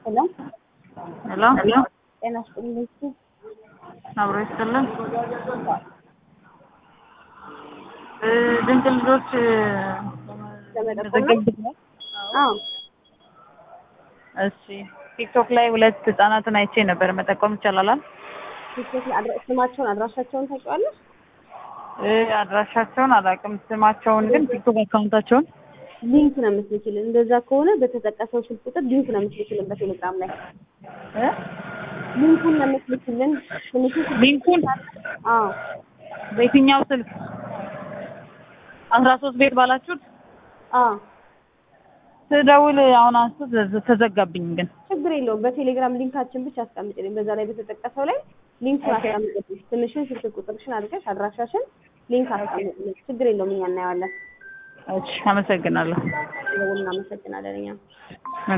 ሄሎ ሄሎ ጤና ይስጥልኝ። እስኪ አብሮ ይስጥልን። እ ድንቅ ልጆች ለመጠቆም ነው? አዎ እሺ ቲክቶክ ላይ ሁለት ህጻናትን አይቼ ነበር። መጠቆም ይቻላል? ቲክቶክ ላይ አድራ- ስማቸውን አድራሻቸውን ታውቂዋለሽ? እ አድራሻቸውን አላውቅም፣ ስማቸውን ግን ቲክቶክ አካውንታቸውን ሊንክ ነው የምትልኪልን። እንደዛ ከሆነ በተጠቀሰው ስልክ ቁጥር ሊንክ ነው የምትልኪልን በቴሌግራም ላይ እ ሊንኩን ነው የምትልኪልን። ትንሹ ስልክ ሊንኩን አዎ በየትኛው ስልክ አስራ ሶስት ቤት ባላችሁት አዎ ስደውል አሁን አንስቶ ተዘ- ተዘጋብኝ ግን ችግር የለውም። በቴሌግራም ሊንካችን ብቻ አስቀምጥልኝ። በዛ ላይ በተጠቀሰው ላይ ሊንኩን ኦኬ። አስቀምጥልኝ። ትንሽን ስልክ ቁጥርሽን አድርገሽ አድራሻሽን ሊንክ አስቀምጥልኝ። ችግር የለውም። እኛ እናየዋለን። እሺ አመሰግናለሁ። ደውል እናመሰግናለን እኛ